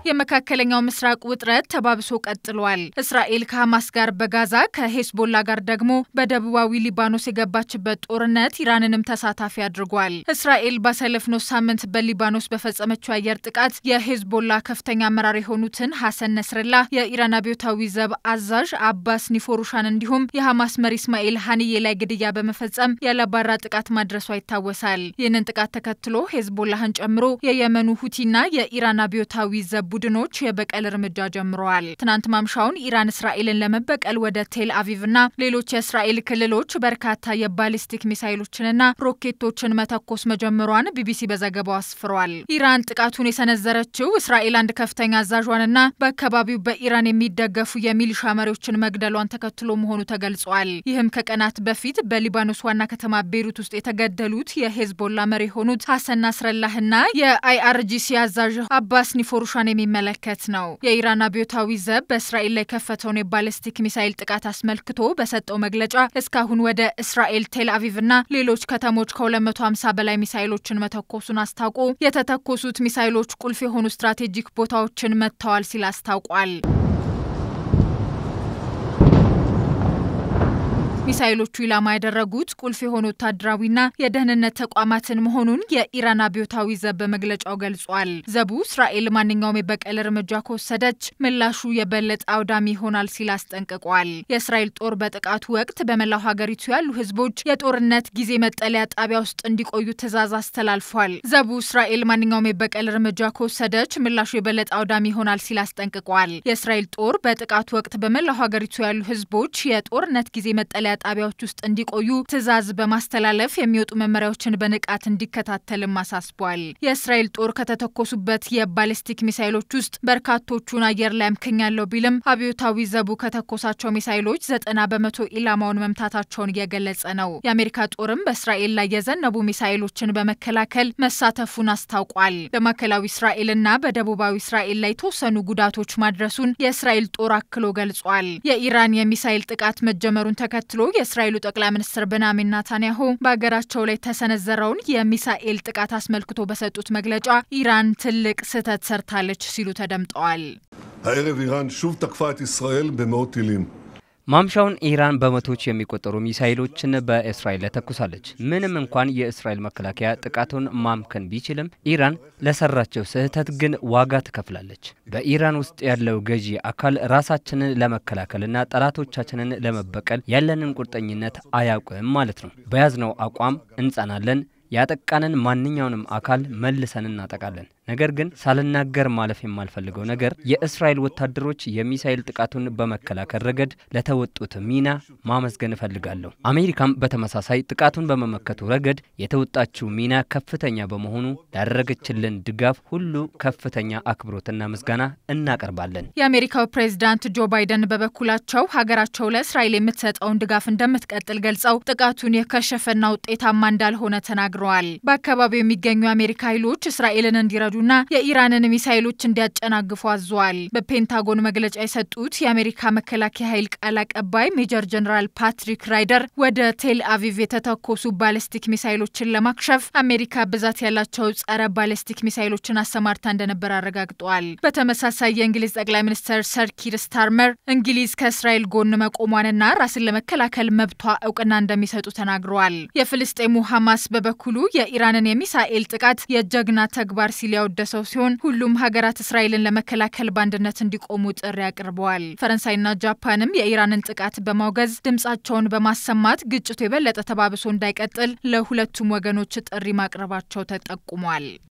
የመካከለኛው ምስራቅ ውጥረት ተባብሶ ቀጥሏል። እስራኤል ከሐማስ ጋር በጋዛ ከሄዝቦላ ጋር ደግሞ በደቡባዊ ሊባኖስ የገባችበት ጦርነት ኢራንንም ተሳታፊ አድርጓል። እስራኤል ባሳለፍነው ሳምንት በሊባኖስ በፈጸመችው አየር ጥቃት የሄዝቦላ ከፍተኛ አመራር የሆኑትን ሐሰን ነስረላህ፣ የኢራን አብዮታዊ ዘብ አዛዥ አባስ ኒፎሩሻን እንዲሁም የሐማስ መሪ እስማኤል ሀኒዬ ላይ ግድያ በመፈጸም ያለባራ ጥቃት ማድረሷ ይታወሳል። ይህንን ጥቃት ተከትሎ ሄዝቦላህን ጨምሮ የየመኑ ሁቲና የኢራን አብዮታዊ ዘብ ቡድኖች የበቀል እርምጃ ጀምረዋል። ትናንት ማምሻውን ኢራን እስራኤልን ለመበቀል ወደ ቴል አቪቭና ሌሎች የእስራኤል ክልሎች በርካታ የባሊስቲክ ሚሳይሎችንና ሮኬቶችን መተኮስ መጀመሯን ቢቢሲ በዘገባው አስፍሯል። ኢራን ጥቃቱን የሰነዘረችው እስራኤል አንድ ከፍተኛ አዛዧንና በአካባቢው በኢራን የሚደገፉ የሚሊሻ መሪዎችን መግደሏን ተከትሎ መሆኑ ተገልጿል። ይህም ከቀናት በፊት በሊባኖስ ዋና ከተማ ቤሩት ውስጥ የተገደሉት የሄዝቦላ መሪ የሆኑት ሐሰን ናስረላህና የአይአርጂሲ አዛዥ አባስ ኒፎሩሻን የሚመለከት ነው። የኢራን አብዮታዊ ዘብ በእስራኤል ላይ ከፈተውን የባለስቲክ ሚሳይል ጥቃት አስመልክቶ በሰጠው መግለጫ እስካሁን ወደ እስራኤል ቴል አቪቭና ሌሎች ከተሞች ከ250 በላይ ሚሳይሎችን መተኮሱን አስታውቆ የተተኮሱት ሚሳይሎች ቁልፍ የሆኑ ስትራቴጂክ ቦታዎችን መጥተዋል ሲል አስታውቋል። ሚሳይሎቹ ኢላማ ያደረጉት ቁልፍ የሆኑ ወታደራዊና የደህንነት ተቋማትን መሆኑን የኢራን አብዮታዊ ዘብ በመግለጫው ገልጿል። ዘቡ እስራኤል ማንኛውም የበቀል እርምጃ ከወሰደች ምላሹ የበለጠ አውዳሚ ይሆናል ሲል አስጠንቅቋል። የእስራኤል ጦር በጥቃቱ ወቅት በመላው ሀገሪቱ ያሉ ሕዝቦች የጦርነት ጊዜ መጠለያ ጣቢያ ውስጥ እንዲቆዩ ትዕዛዝ አስተላልፏል። ዘቡ እስራኤል ማንኛውም የበቀል እርምጃ ከወሰደች ምላሹ የበለጠ አውዳሚ ይሆናል ሲል አስጠንቅቋል። የእስራኤል ጦር በጥቃቱ ወቅት በመላው ሀገሪቱ ያሉ ሕዝቦች የጦርነት ጊዜ መጠለያ ጣቢያዎች ውስጥ እንዲቆዩ ትዕዛዝ በማስተላለፍ የሚወጡ መመሪያዎችን በንቃት እንዲከታተልም አሳስቧል። የእስራኤል ጦር ከተተኮሱበት የባሊስቲክ ሚሳይሎች ውስጥ በርካቶቹን አየር ላይ አምክኛለሁ ቢልም አብዮታዊ ዘቡ ከተኮሳቸው ሚሳይሎች ዘጠና በመቶ ኢላማውን መምታታቸውን እየገለጸ ነው። የአሜሪካ ጦርም በእስራኤል ላይ የዘነቡ ሚሳይሎችን በመከላከል መሳተፉን አስታውቋል። በማዕከላዊ እስራኤልና በደቡባዊ እስራኤል ላይ የተወሰኑ ጉዳቶች ማድረሱን የእስራኤል ጦር አክሎ ገልጿል። የኢራን የሚሳይል ጥቃት መጀመሩን ተከትሎ የእስራኤሉ ጠቅላይ ሚኒስትር ቤንያሚን ናታንያሁ በሀገራቸው ላይ የተሰነዘረውን የሚሳኤል ጥቃት አስመልክቶ በሰጡት መግለጫ ኢራን ትልቅ ስህተት ሰርታለች ሲሉ ተደምጠዋል። הערב איראן שוב תקפה את ישראל במאות טילים. ማምሻውን ኢራን በመቶዎች የሚቆጠሩ ሚሳይሎችን በእስራኤል ላይ ተኩሳለች። ምንም እንኳን የእስራኤል መከላከያ ጥቃቱን ማምከን ቢችልም ኢራን ለሰራቸው ስህተት ግን ዋጋ ትከፍላለች። በኢራን ውስጥ ያለው ገዢ አካል ራሳችንን ለመከላከልና ጠላቶቻችንን ለመበቀል ያለንን ቁርጠኝነት አያውቅም ማለት ነው። በያዝነው አቋም እንጸናለን። ያጠቃንን ማንኛውንም አካል መልሰን እናጠቃለን። ነገር ግን ሳልናገር ማለፍ የማልፈልገው ነገር የእስራኤል ወታደሮች የሚሳኤል ጥቃቱን በመከላከል ረገድ ለተወጡት ሚና ማመስገን እፈልጋለሁ። አሜሪካም በተመሳሳይ ጥቃቱን በመመከቱ ረገድ የተወጣችው ሚና ከፍተኛ በመሆኑ ላደረገችልን ድጋፍ ሁሉ ከፍተኛ አክብሮትና ምስጋና እናቀርባለን። የአሜሪካው ፕሬዝዳንት ጆ ባይደን በበኩላቸው ሀገራቸው ለእስራኤል የምትሰጠውን ድጋፍ እንደምትቀጥል ገልጸው ጥቃቱን የከሸፈና ውጤታማ እንዳልሆነ ተናግረዋል። በአካባቢው የሚገኙ የአሜሪካ ኃይሎች እስራኤልን እንዲረዱና የኢራንን ሚሳይሎች እንዲያጨናግፉ አዘዋል። በፔንታጎን መግለጫ የሰጡት የአሜሪካ መከላከያ ኃይል ቃል አቀባይ ሜጀር ጀነራል ፓትሪክ ራይደር ወደ ቴል አቪቭ የተተኮሱ ባለስቲክ ሚሳይሎችን ለማክሸፍ አሜሪካ ብዛት ያላቸው ጸረ ባለስቲክ ሚሳይሎችን አሰማርታ እንደነበር አረጋግጠዋል። በተመሳሳይ የእንግሊዝ ጠቅላይ ሚኒስትር ሰር ኪር ስታርመር እንግሊዝ ከእስራኤል ጎን መቆሟንና ራስን ለመከላከል መብቷ እውቅና እንደሚሰጡ ተናግረዋል። የፍልስጤሙ ሐማስ በበኩሉ የኢራንን የሚሳኤል ጥቃት የጀግና ተግባር ሲል ያወደሰው ሲሆን ሁሉም ሀገራት እስራኤልን ለመከላከል በአንድነት እንዲቆሙ ጥሪ አቅርበዋል። ፈረንሳይና ጃፓንም የኢራንን ጥቃት በማውገዝ ድምጻቸውን በማሰማት ግጭቱ የበለጠ ተባብሶ እንዳይቀጥል ለሁለቱም ወገኖች ጥሪ ማቅረባቸው ተጠቁሟል።